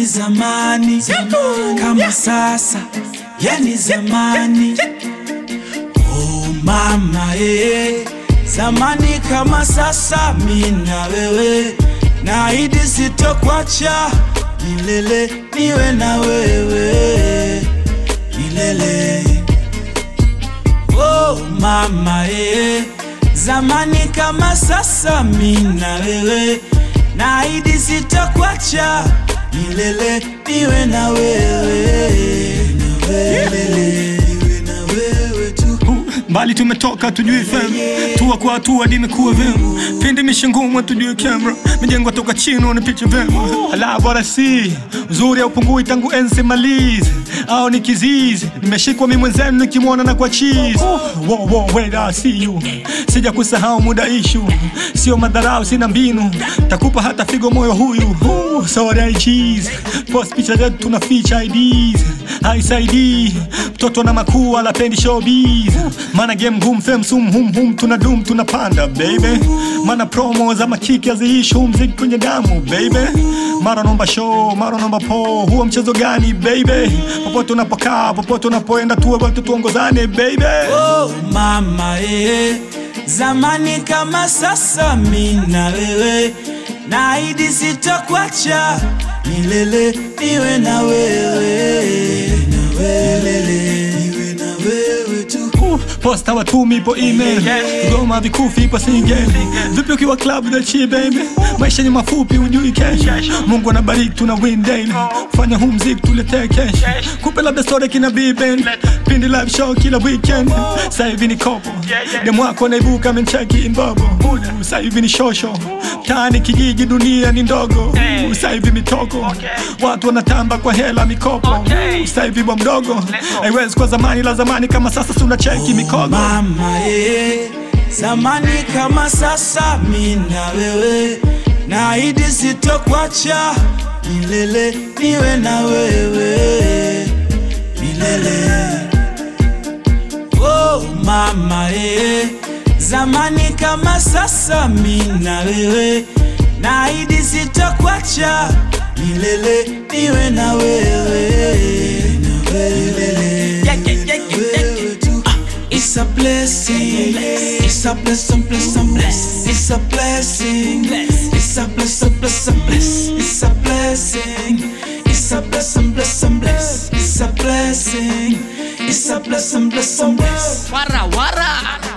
zamani kama sasa, yani zamani. Oh mama eh, zamani kama sasa, mimi na wewe, naahidi sitokwacha milele, niwe na wewe milele. Oh mama eh, zamani kama sasa, mimi na wewe, naahidi sitokwacha milele, niwe na wewe na wewe, niwe na wewe tu. mbali tumetoka tujui fem tua kwa hatua dimekuwa vem pindi mishingumwa tujui camera mijengwa toka chini wanapicha vem ala bora si uzuri haupungui tangu enzi malizi au ni kizizi nimeshikwa mi mwenzenu nikimwona na kwa cheese wo, wo, wait, I see you sija kusahau muda ishu sio madharau sina mbinu takupa hata figo moyo huyu Uh, sorry I cheese post picha zetu tuna feature IDs haisaidii mtoto na makuu alapendi showbiz mana game ngumu fem sum hum hum tuna dum tunapanda baby mana promo za makiki haziishi huu mziki kwenye damu baby mara nomba show mara nomba po huo mchezo gani baby popote unapokaa popote unapoenda tuwe watu tuongozane baby Oh mama eh, zamani kama sasa, mimi na wewe, naahidi sitokwacha milele, niwe na wewe na wewe, niwe na wewe tu. Uh, posta watumi ipo email goma vikufi ipo single vipi ukiwa club the chi baby maisha ni mafupi ujui kesho mungu anabariki tuna win daily fanya huu mziki tuletee kesho kupe labda story kina biben pindi live show kila weekend sasa hivi ni kopo demu wako anaibuka mencheki imbobo sasa hivi ni shosho tani kijiji dunia ni ndogo sasa hivi mitoko watu wanatamba kwa hela mikopo sasa hivi bwa mdogo haiwezi kwa zamani la zamani kama sasa tuna cheki mikogo Mama eh, zamani kama sasa, mimi na wewe, naahidi sitokwacha milele, niwe na wewe milele. Oh mama eh, zamani kama sasa, mimi na wewe, naahidi sitokwacha milele, niwe na wewe na wewe, wewe tu. It's a blessing. It's a blessing, blessing, blessing. It's a blessing. It's a blessing, blessing, blessing. It's a blessing. It's a blessing, blessing, blessing. It's a blessing. It's a blessing, blessing, blessing. Wara wara